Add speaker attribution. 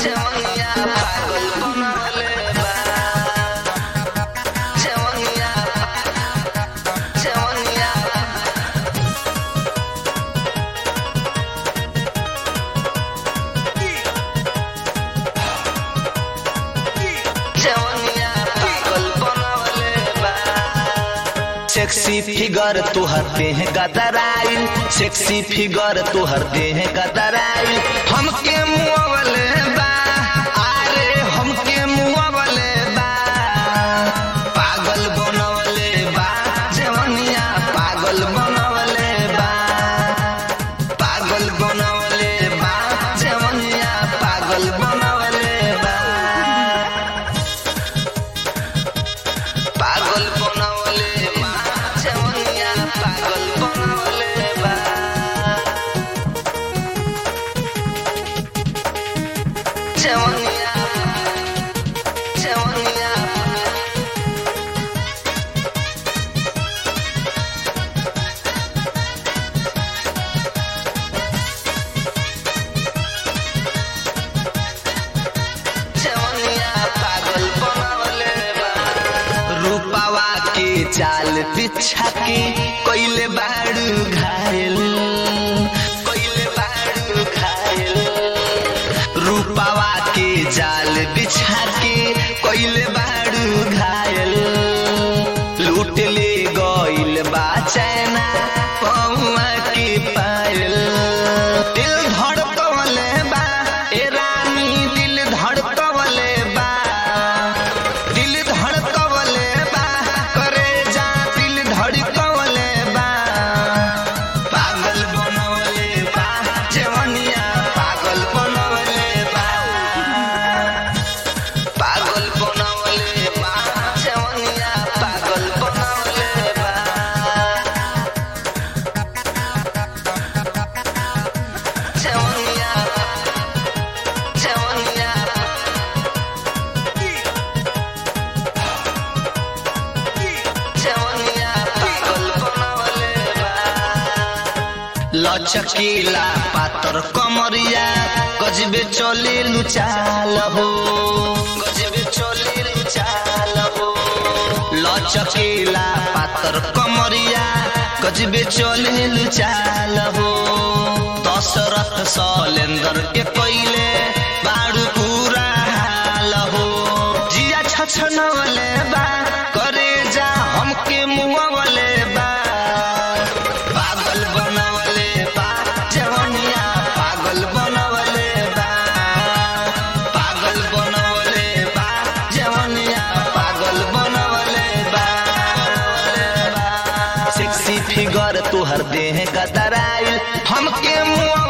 Speaker 1: जवनिया पागल बनवले बा जवनिया जवनिया जवनिया पागल बनवले बा सेक्सी फिगर तुहर देह गदराइल सेक्सी फिगर तुहर देह गदराइल हमके मुआवले बा अरे हमके मुआवले बा पागल बनवले बा जवनिया पागल बनवले बा पागल बनवले बा जवनिया पागल बनवले बा पागल बनवले बा जवनिया पागल बनवले बा जवनिया जवनिया जवनिया पागल बनवले बा रूपावा के चाल बिछा के कोइले बाड़ू घायल कोइले बाड़ू घायल रूपावा के जाल बिछा के कोइले बाड़ू घायल लूट ले गइल बा चैना पौवा के पायल दिल धड़कवले बा ए रानी दिल धड़कवले बा दिल धड़कवले बा करे जा दिल धड़कवले बा पागल बनवले बा जवनिया पागल बनवले बा पागल बनवले बा जवनिया पागल बनवले बा जवनिया जवनिया जवनिया पागल बनवले बा लचकीला पातर कमरिया गजबे चले लुचाल हो गजबे चले लुचाल हो लचकीला पातर कमरिया गजबे चले लुचाल हो दशरथ सलेंदर के पहिले बाड़ू पूरा हाल हो जिया छछनवले बा करे जा हमके मुआवले बा पागल बनवले बा जवनिया पागल बनवले बा पागल बनवले बा जवनिया पागल बनवले बा सेक्सी फिगर तुहर देह गदराइल हमके मुआ